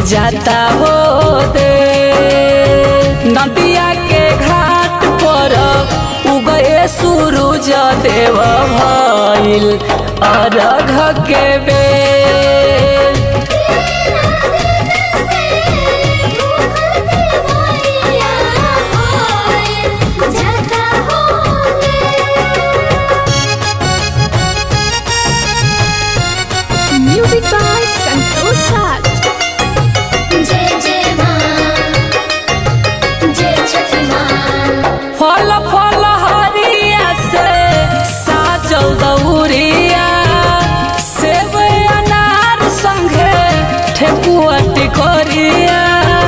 जाता हो दे नदिया के घाट पर उगए सूरज देव भइल अरघ के बेर Music by Santosh Raj. जय जय माँ जय छठी माँ फल फल हरिया से साजल दौरिया सेब अनार संगे ठेकुआ टिकोरिया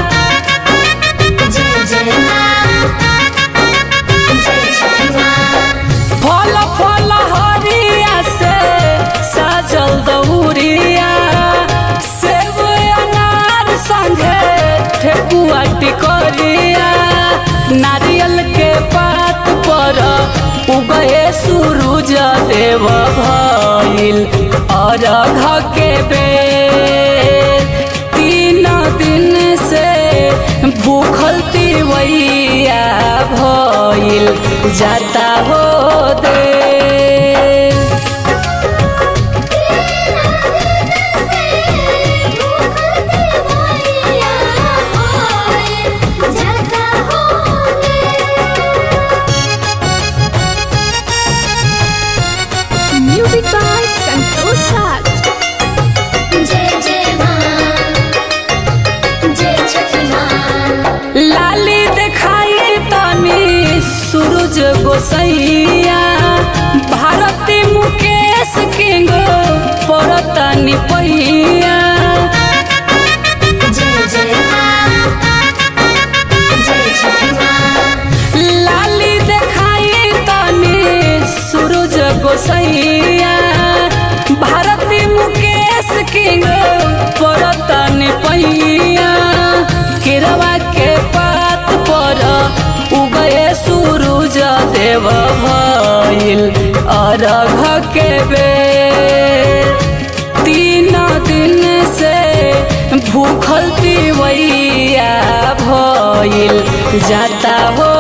जय जय माँ जय छठी माँ फल फल हरिया से साजल दौरिया सेब अनार संगे ठेकुआ टिकोरिया नारियल के पात पर उगए सूरज देव भइल अरघ के बेर तीन दिन से भूखल तिवैया भइल जाता हो दे Music by Santosh Raj. जय जय माँ जय छठी माँ लाली देखाई तनी सूरज गोसैया भारती मुकेश किंग परतनी पहिया जय जय माँ जय छठी माँ लाली देखाई तनी सूरज गोसैया भारती मुकेश किंग परतनी पहिया किरवा के पात पर उगए सूरज देव भइल अरघ के बेर तीन दिन से भूखल तिवैया भइल जाता हो